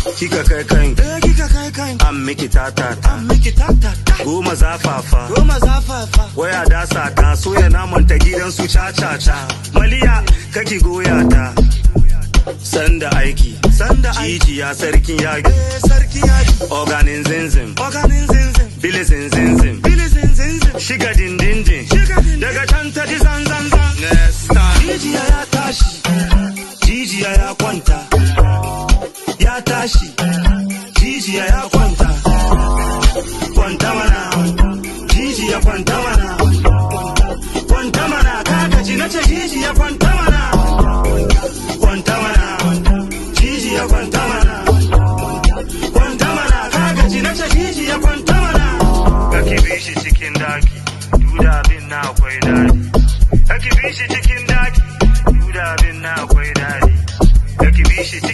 kika kai kan Eh kika kai kai an miki tatata an miki tatata goma zafafa goma zafafa waya dasa ta soya naman ta gidan su cacaca maliya kaki goya ta sanda aiki sanda aiki jijiya sarkin yaki eh sarki yaki organin zinzin organin zinzin bilisin zinzin bili zinzin shiga dindindin Shiga dindindin. daga can ta ji zanzanzan next time jijiya ya tashi jijiya ya kwanta ya tashi jijiya ya kwanta kwanta mana jijiya kwanta mana kwanta mana kagaji na ce jijiya kwanta mana kwanta mana jijiya kwanta mana kwanta mana kagaji na ce jijiya kwanta mana kake bi shi cikin daki duda bin na akwai dadi kake bi shi cikin daki duda bin na akwai dadi kake bi shi cikin